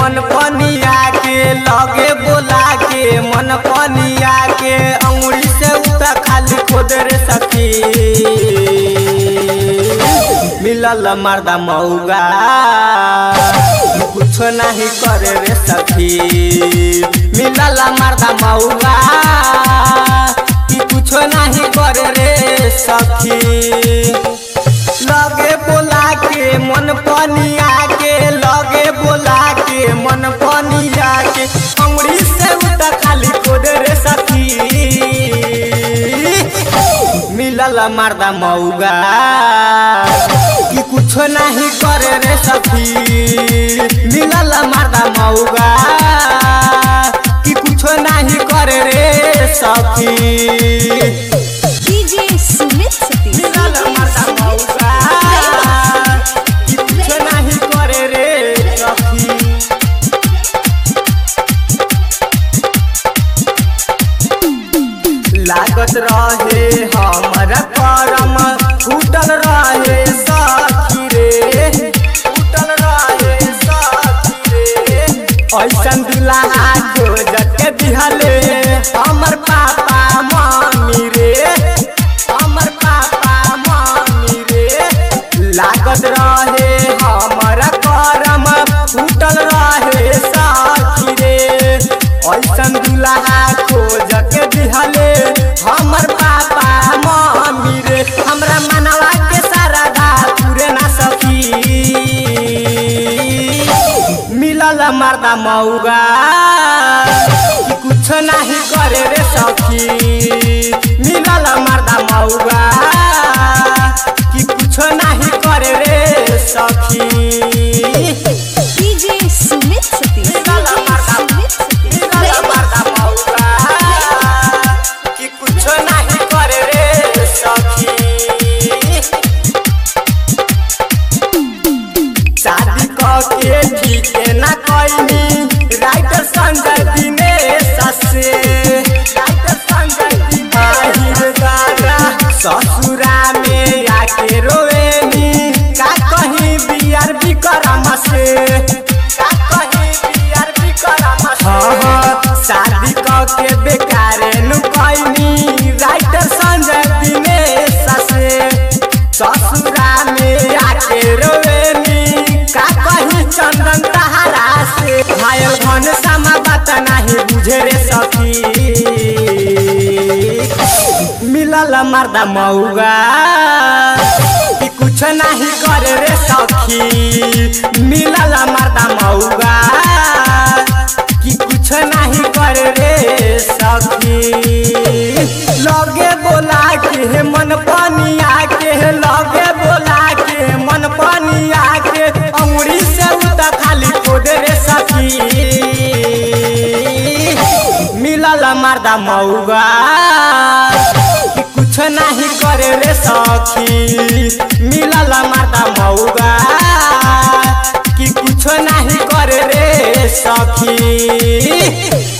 मन पनिया के लगे बोला के मन पनिया के अंगुरी से उता खाली खोद रे सखी मिलल मर्दा मौगा कुछ नहीं करे रे सखी मिलल मर्दा मौगा कि कुछ नहीं करे रे सखी लगे बोला के मन पनिया के लगे बोला के मन पनिया के अंगुरी से उता खाली खोद रे सखी मिलल मर्दा मौगा कि कुछ नहीं करे रे सखी मिलल मर्दा मौगा कि कुछ नहीं करे रे सखी DJ Sumit Satish. मिलल मर्दा मौगा कि कुछ नहीं करे रे सखी लागत रहे हमर करम फूटल रहे साथी रे फूटल रहे साथी रे ऐसन दुल्हा खोजत के दिहले हमर पापा मम्मी रे हमर पापा मम्मी रे लागत रहे हमर करम फूटल रहे साथी रे ऐसन दुल्हा खोज के दिहले हमर पापा मम्मी रे हमरा मनवा के सारा दा पूरे ना सकी मिलल मर्दा मौगा कि कुछ नहीं करे रे सखी मिलल मर्दा मौगा कि कुछ नहीं करे रे सखी DJ Sumit Satish. मिलल मर्दा Sumit Satish. मिलल मर्दा मौगा कि कुछ नहीं करे रे सखी शादी क के ठीक ना कैनी राइटर संजय दिनेश से राइटर संजय दिनेश दादा ससुरा में आके रोएनी का कहीं बियार विक्रम से का कहीं बियार विक्रम से हाँ हाँ शादी क के बेकारे नु कैनी राइटर संजय दिनेश से ससुरा में आके रोवेनी का कही चंदन तहारा से घायल घन समा बात नहीं बुझे रे सखी मिलल मर्दा मौगा कि कुछ नहीं करे रे सखी मिलल मर्दा मौगा कि कुछ नहीं करे रे सखी लगे बोला के मन पनिया के लगे बोला के मन पनिया के अंगुरी से उता खाली खोद रे सखी मिलल मर्दा मौगा कि कुछ नहीं करे रे सखी मिलल मर्दा मौगा कि कुछ नहीं करे रे सखी